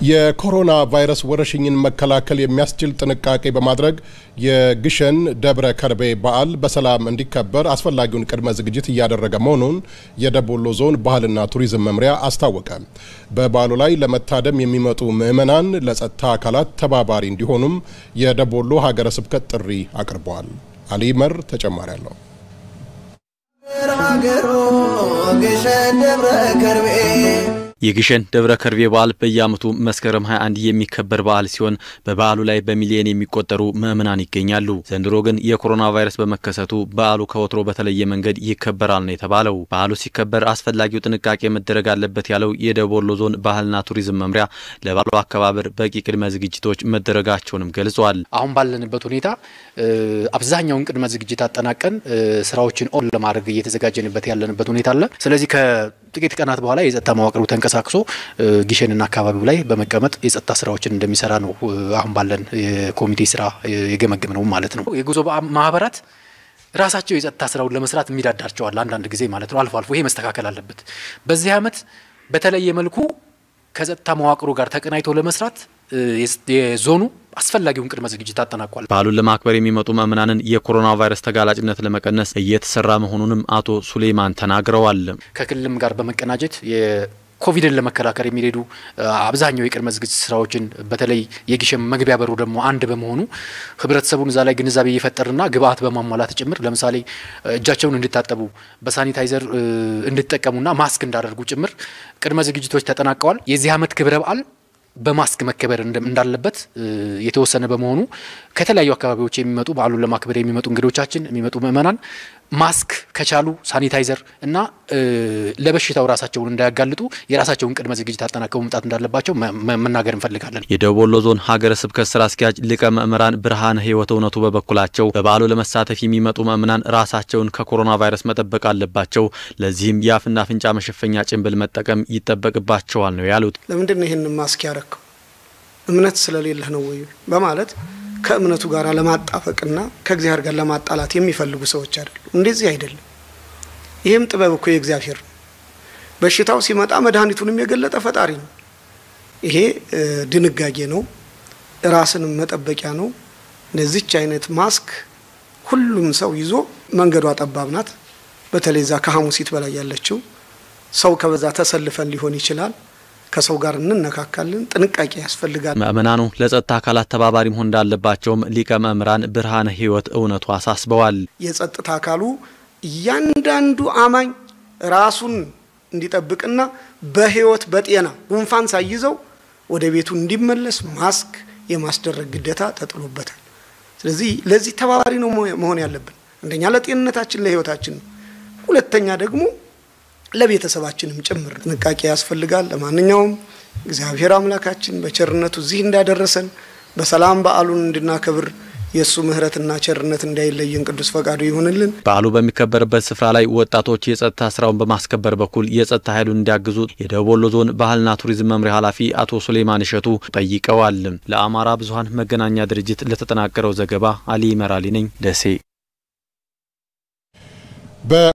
የኮሮና ቫይረስ ወረርሽኝን መከላከል የሚያስችል ጥንቃቄ በማድረግ የግሸን ደብረ ከርቤ በዓል በሰላም እንዲከበር አስፈላጊውን ቅድመ ዝግጅት እያደረገ መሆኑን የደቡብ ወሎ ዞን ባህልና ቱሪዝም መምሪያ አስታወቀ። በበዓሉ ላይ ለመታደም የሚመጡ ምዕመናን ለጸጥታ አካላት ተባባሪ እንዲሆኑም የደቡብ ወሎ ሀገረ ስብከት ጥሪ አቅርበዋል። አሊ መር ተጨማሪ አለው። የግሸን ደብረ ከርቤ በዓል በየዓመቱ መስከረም 21 የሚከበር በዓል ሲሆን በበዓሉ ላይ በሚሊዮን የሚቆጠሩ ምዕመናን ይገኛሉ። ዘንድሮ ግን የኮሮና ቫይረስ በመከሰቱ በዓሉ ከወትሮ በተለየ መንገድ ይከበራል ነው የተባለው። በዓሉ ሲከበር አስፈላጊው ጥንቃቄ መደረግ አለበት ያለው የደቡብ ወሎ ዞን ባህልና ቱሪዝም መምሪያ ለበዓሉ አከባበር በቂ ቅድመ ዝግጅቶች መደረጋቸውንም ገልጿል። አሁን ባለንበት ሁኔታ አብዛኛውን ቅድመ ዝግጅት አጠናቀን ስራዎችን ኦን ለማድረግ እየተዘጋጀንበት ያለንበት ሁኔታ አለ። ስለዚህ ከጥቂት ቀናት በኋላ የጸጥታ መዋቅሩ ተንቀሳቅሶ ግሸንና አካባቢው ላይ በመቀመጥ የጸጥታ ስራዎችን እንደሚሰራ ነው አሁን ባለን የኮሚቴ ስራ የገመገም ነው ማለት ነው። የጉዞ ማህበራት ራሳቸው የጸጥታ ስራውን ለመስራት የሚዳዳቸዋል አንዳንድ ጊዜ ማለት ነው። አልፎ አልፎ ይሄ መስተካከል አለበት። በዚህ አመት በተለየ መልኩ ከጸጥታ መዋቅሩ ጋር ተቀናይቶ ለመስራት የዞኑ አስፈላጊውን ቅድመ ዝግጅት አጠናቋል። በዓሉን ለማክበር የሚመጡ ምዕመናንን የኮሮና ቫይረስ ተጋላጭነት ለመቀነስ እየተሰራ መሆኑንም አቶ ሱሌማን ተናግረዋል። ከክልልም ጋር በመቀናጀት ኮቪድን ለመከላከል የሚሄዱ አብዛኛው የቅድመ ዝግጅት ስራዎችን በተለይ የግሸን መግቢያ በሩ ደግሞ አንድ በመሆኑ ህብረተሰቡን እዛ ላይ ግንዛቤ እየፈጠርና ግብአት በማሟላት ጭምር ለምሳሌ እጃቸውን እንዲታጠቡ በሳኒታይዘር እንዲጠቀሙና ማስክ እንዳደርጉ ጭምር ቅድመ ዝግጅቶች ተጠናቀዋል። የዚህ ዓመት ክብረ በዓል በማስክ መከበር እንዳለበት የተወሰነ በመሆኑ ከተለያዩ አካባቢዎች የሚመጡ በዓሉን ለማክበር የሚመጡ እንግዶቻችን የሚመጡ ምዕመናን ማስክ ከቻሉ ሳኒታይዘር እና ለበሽታው ራሳቸውን እንዳያጋልጡ የራሳቸውን ቅድመ ዝግጅት አጠናቀው መምጣት እንዳለባቸው መናገር እንፈልጋለን። የደቡብ ወሎ ዞን ሀገረ ስብከት ስራ አስኪያጅ ሊቀ ምዕምራን ብርሃነ ህይወት እውነቱ በበኩላቸው በበዓሉ ለመሳተፍ የሚመጡ ምዕመናን ራሳቸውን ከኮሮና ቫይረስ መጠበቅ አለባቸው፣ ለዚህም የአፍና አፍንጫ መሸፈኛ ጭንብል መጠቀም ይጠበቅባቸዋል ነው ያሉት። ለምንድን ነው ይህን ማስክ ያረከው? እምነት ስለሌለህ ነው ወይ በማለት ከእምነቱ ጋር ለማጣፈቅና ከእግዚአብሔር ጋር ለማጣላት የሚፈልጉ ሰዎች አይደሉም። እንደዚህ አይደለም። ይህም ጥበብ እኮ የእግዚአብሔር ነው። በሽታው ሲመጣ መድኃኒቱንም የገለጠ ፈጣሪ ነው። ይሄ ድንጋጌ ነው፣ ራስንም መጠበቂያ ነው። እንደዚች አይነት ማስክ ሁሉም ሰው ይዞ መንገዷ ጠባብ ናት። በተለይ ዛ ከሐሙሲት በላይ ያለችው ሰው ከበዛ ተሰልፈን ሊሆን ይችላል ከሰው ጋር እንነካካለን። ጥንቃቄ ያስፈልጋል። ምእመናኑ ለጸጥታ አካላት ተባባሪ መሆን እንዳለባቸውም ሊቀ መምህራን ብርሃነ ህይወት እውነቱ አሳስበዋል። የጸጥታ አካሉ እያንዳንዱ አማኝ ራሱን እንዲጠብቅና በህይወት በጤና ጉንፋን ሳይዘው ወደ ቤቱ እንዲመለስ ማስክ የማስደረግ ግዴታ ተጥሎበታል። ስለዚህ ለዚህ ተባባሪ ነው መሆን ያለብን። አንደኛ ለጤንነታችን ለህይወታችን ነው። ሁለተኛ ደግሞ ለቤተሰባችንም ጭምር ጥንቃቄ ያስፈልጋል። ለማንኛውም እግዚአብሔር አምላካችን በቸርነቱ እዚህ እንዳደረሰን በሰላም በዓሉን እንድናከብር የእሱ ምሕረትና ቸርነት እንዳይለየን ቅዱስ ፈቃዱ ይሁንልን። በዓሉ በሚከበርበት ስፍራ ላይ ወጣቶች የጸጥታ ስራውን በማስከበር በኩል የጸጥታ ኃይሉን እንዲያግዙ የደቡብ ወሎ ዞን ባህልና ቱሪዝም መምሪያ ኃላፊ አቶ ሱሌማን እሸቱ ጠይቀዋል። ለአማራ ብዙኃን መገናኛ ድርጅት ለተጠናቀረው ዘገባ አሊ መራሊ ነኝ ደሴ